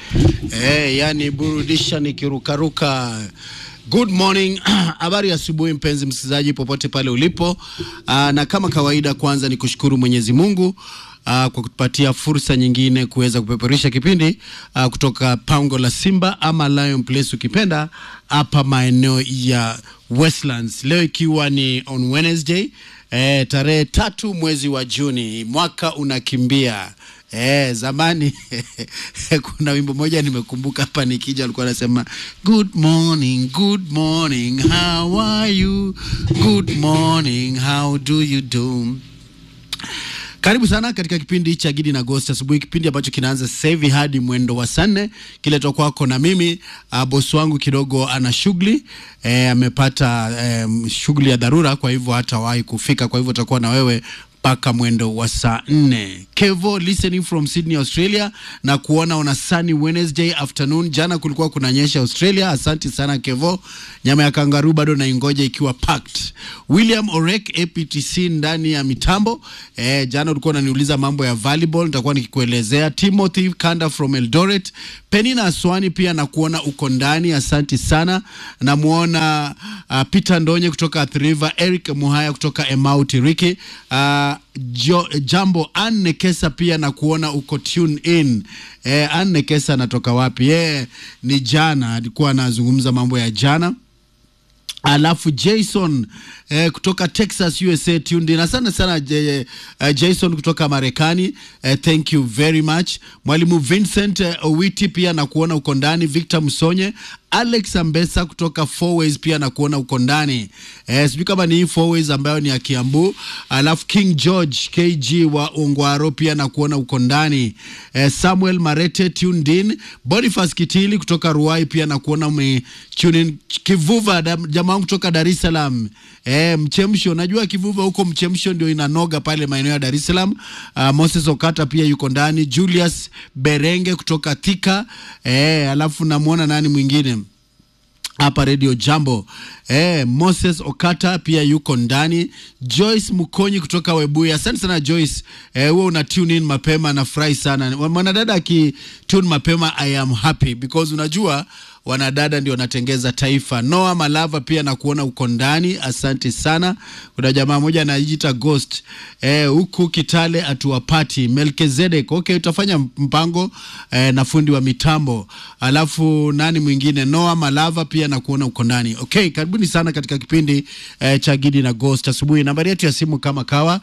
Eh, yani burudisha nikirukaruka. Good morning, habari ya asubuhi mpenzi msikilizaji popote pale ulipo. Aa, na kama kawaida, kwanza ni kushukuru Mwenyezi Mungu aa, kwa kutupatia fursa nyingine kuweza kupeperusha kipindi aa, kutoka pango la Simba ama Lion Place ukipenda, hapa maeneo ya Westlands, leo ikiwa ni on Wednesday eh, tarehe tatu mwezi wa Juni, mwaka unakimbia. Eh, zamani kuna wimbo moja nimekumbuka hapa nikija, alikuwa anasema good morning, good morning, how are you? Good morning, how do you do? Karibu sana katika kipindi cha Gidi na Ghost asubuhi, kipindi ambacho kinaanza sasa hivi hadi mwendo wa saa nne, kiletwa kwako na mimi. Uh, bosi wangu kidogo ana shughuli eh, amepata eh, shughuli ya dharura, kwa hivyo hatawahi kufika, kwa hivyo utakuwa na wewe mpaka mwendo wa saa nne. Kevo listening from Sydney, Australia, na kuona on a sunny Wednesday afternoon. Jana kulikuwa kunanyesha Australia. Asante sana Kevo. Nyama ya kangaroo bado naingoja ikiwa packed. William Orek APTC ndani ya mitambo. Eh, jana ulikuwa unaniuliza mambo ya volleyball, nitakuwa nikikuelezea. Timothy Kanda from Eldoret. Penina Aswani pia na kuona uko ndani, asante sana. Namuona uh, Peter Ndonye kutoka Athi River, Eric Muhaya kutoka Emau Tiriki. Uh, jo, jambo Anne Kesa pia na kuona uko tune in. Eh, Anne Kesa anatoka wapi? Eh, ni jana alikuwa anazungumza mambo ya jana. Alafu Jason eh, kutoka Texas USA tuned in. Asante sana J, uh, Jason kutoka Marekani eh, thank you very much. Mwalimu Vincent eh, Owiti pia na kuona uko ndani. Victor Msonye, Alex Ambesa kutoka Fourways pia na kuona uko ndani eh, sijui kama ni hii Fourways ambayo ni ya Kiambu. Alafu King George KG wa Ongwaro pia na kuona uko ndani eh, Samuel Marete tuned in. Boniface Kitili kutoka Ruai pia na kuona ume tune in. Kivuva jamaa wangu kutoka Dar es Salaam eh, mchemsho najua Kivuva huko mchemsho ndio inanoga pale maeneo ya Dar es Salaam. Uh, Moses Okata pia yuko ndani. Julius Berenge kutoka Thika eh, alafu namwona nani mwingine hapa Radio Jambo eh, Moses Okata pia yuko ndani. Joyce Mukonyi kutoka Webuye, asante sana Joyce. Eh, huwa una tune in mapema, nafurahi sana mwanadada aki tune mapema, I am happy because unajua wanadada ndio wanatengeza taifa. Noah Malava pia na kuona uko ndani, asante sana. Kuna jamaa moja anajiita Ghost eh, huku Kitale atuwapati. Melkizedek, okay, utafanya mpango eh, na fundi wa mitambo. Alafu nani mwingine? Noah Malava pia na kuona uko ndani. Okay, karibuni sana katika kipindi eh, cha Gidi na Ghost asubuhi. Nambari yetu ya simu kama kawa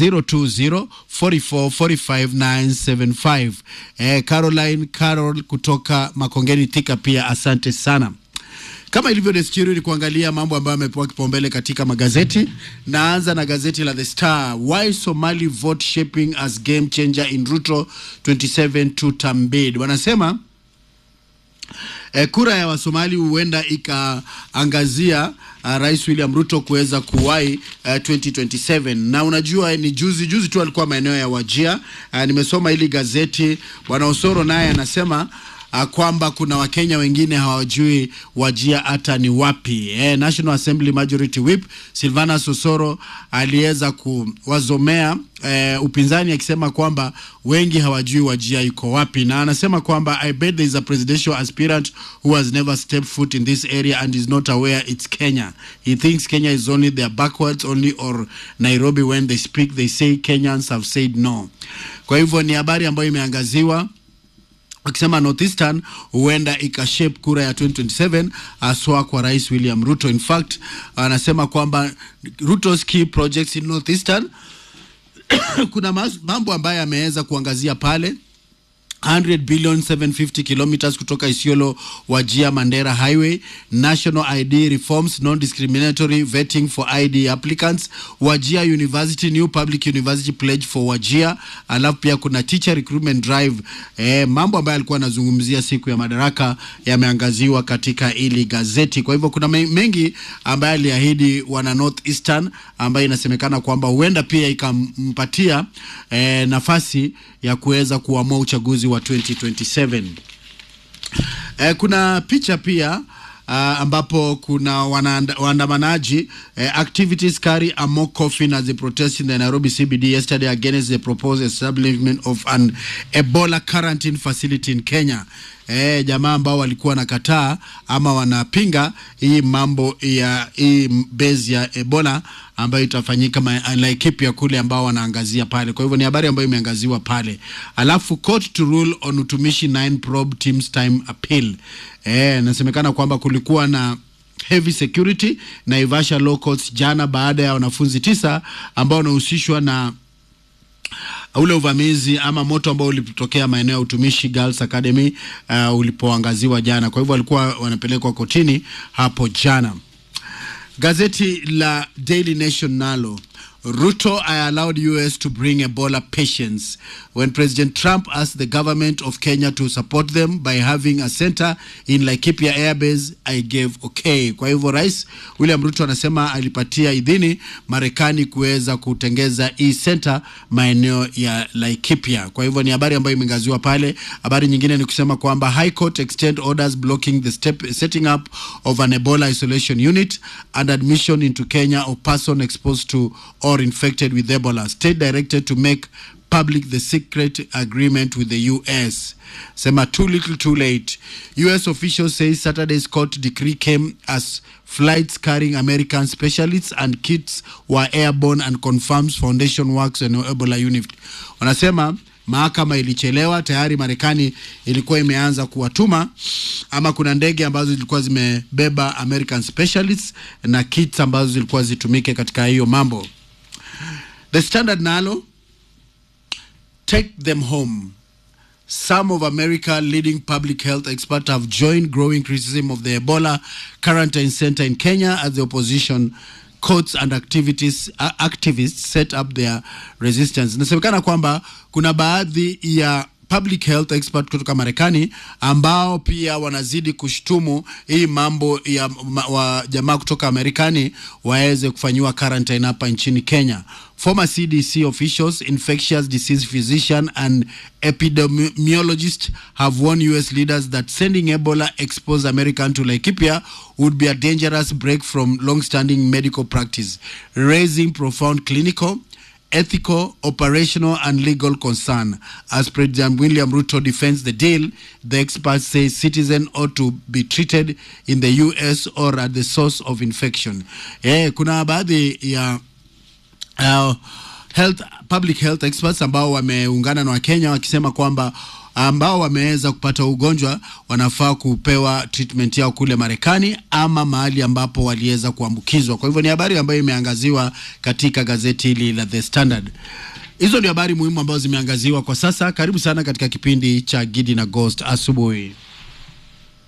020 44 45 975. Eh, Caroline Carol kutoka Makongeni Thika pia asante sana. Kama ilivyo desturi ni kuangalia mambo ambayo yamepewa kipaumbele katika magazeti. Naanza na gazeti la The Star. Why Somali vote shaping as game changer in Ruto 27 to Tambid. Wanasema eh, kura ya Wasomali huenda ikaangazia uh, Rais William Ruto kuweza kuwahi uh, 2027 na unajua ni juzi juzi tu alikuwa maeneo ya Wajia. Uh, nimesoma hili gazeti, bwana Osoro naye anasema uh, kwamba kuna Wakenya wengine hawajui Wajia hata ni wapi. Eh, National Assembly Majority Whip Silvanus Osoro aliweza kuwazomea eh, upinzani akisema kwamba wengi hawajui Wajia iko wapi, na anasema kwamba I bet there is a presidential aspirant who has never stepped foot in this area and is not aware it's Kenya. He thinks Kenya is only their backwards only or Nairobi when they speak they say Kenyans have said no. Kwa hivyo ni habari ambayo imeangaziwa akisema Northeastern huenda ikashape kura ya 2027 haswa kwa Rais William Ruto. In fact, anasema kwamba Ruto's key projects in Northeastern kuna mambo ambayo ameweza kuangazia pale 100 billion 750 kilometers kutoka Isiolo Wajia Mandera Highway, national ID reforms, non-discriminatory vetting for ID applicants, Wajia University, new public university pledge for Wajia. Alafu pia kuna teacher recruitment drive. Eh, mambo ambayo alikuwa anazungumzia siku ya madaraka yameangaziwa katika ili gazeti. Kwa hivyo kuna mengi ambayo aliahidi wana North Eastern ambayo inasemekana kwamba huenda pia ikampatia eh, nafasi ya kuweza kuamua uchaguzi wa 2027. Eh, kuna picha pia uh, ambapo kuna wanaanda- waandamanaji uh, activities carry a mock coffin as they protest in the Nairobi CBD yesterday against the proposed establishment of an Ebola quarantine facility in Kenya. Eh, jamaa ambao walikuwa wanakataa ama wanapinga hii mambo ya hii base ya Ebola ambayo itafanyika ma- Laikipia kule ambao wanaangazia pale. Kwa hivyo ni habari ambayo imeangaziwa pale. Alafu court to rule on utumishi 9 probe teams time appeal. Eh, inasemekana kwamba kulikuwa na heavy security Naivasha law courts jana baada ya wanafunzi tisa ambao wanahusishwa na ule uvamizi ama moto ambao ulitokea maeneo ya utumishi Girls Academy uh, ulipoangaziwa jana. Kwa hivyo walikuwa wanapelekwa kotini hapo jana. Gazeti la Daily Nation nalo Ruto I allowed US to bring Ebola patients when President Trump asked the government of Kenya to support them by having a center in Laikipia Airbase I gave okay. Kwa hivyo Rais William Ruto anasema alipatia idhini Marekani kuweza kutengeza hii center maeneo ya Laikipia. Kwa hivyo ni habari ambayo imeangaziwa pale. Habari nyingine ni kusema kwamba High Court extend orders blocking the step, setting up of an Ebola isolation unit and admission into Kenya of person exposed to or infected with Ebola. State directed to make public the secret agreement with the US. Sema too little too late. US officials say Saturday's court decree came as flights carrying American specialists and kits were airborne and confirms foundation works on Ebola unit. Wanasema mahakama ilichelewa tayari. Marekani ilikuwa imeanza kuwatuma ama kuna ndege ambazo zilikuwa zimebeba American specialists na kits ambazo zilikuwa zitumike katika hiyo mambo. The Standard nalo take them home. Some of America leading public health experts have joined growing criticism of the Ebola quarantine center in Kenya as the opposition courts and activities, uh, activists set up their resistance. Inasemekana kwamba kuna baadhi ya public health expert kutoka Marekani ambao pia wanazidi kushtumu hii mambo ya ma, wa jamaa kutoka Marekani waweze kufanyiwa quarantine hapa nchini Kenya. Former CDC officials, infectious disease physician and epidemiologist have warned US leaders that sending Ebola exposed American to Laikipia would be a dangerous break from long-standing medical practice, raising profound clinical ethical, operational, and legal concern. As President William Ruto defends the deal, the experts say citizens ought to be treated in the US or at the source of infection. Eh, kuna baadhi ya uh, health, public health experts ambao wameungana na Wakenya wakisema kwamba ambao wameweza kupata ugonjwa wanafaa kupewa treatment yao kule Marekani ama mahali ambapo waliweza kuambukizwa. Kwa hivyo ni habari ambayo imeangaziwa katika gazeti hili la The Standard. Hizo ndio habari muhimu ambazo zimeangaziwa kwa sasa. Karibu sana katika kipindi cha Gidi na Ghost asubuhi.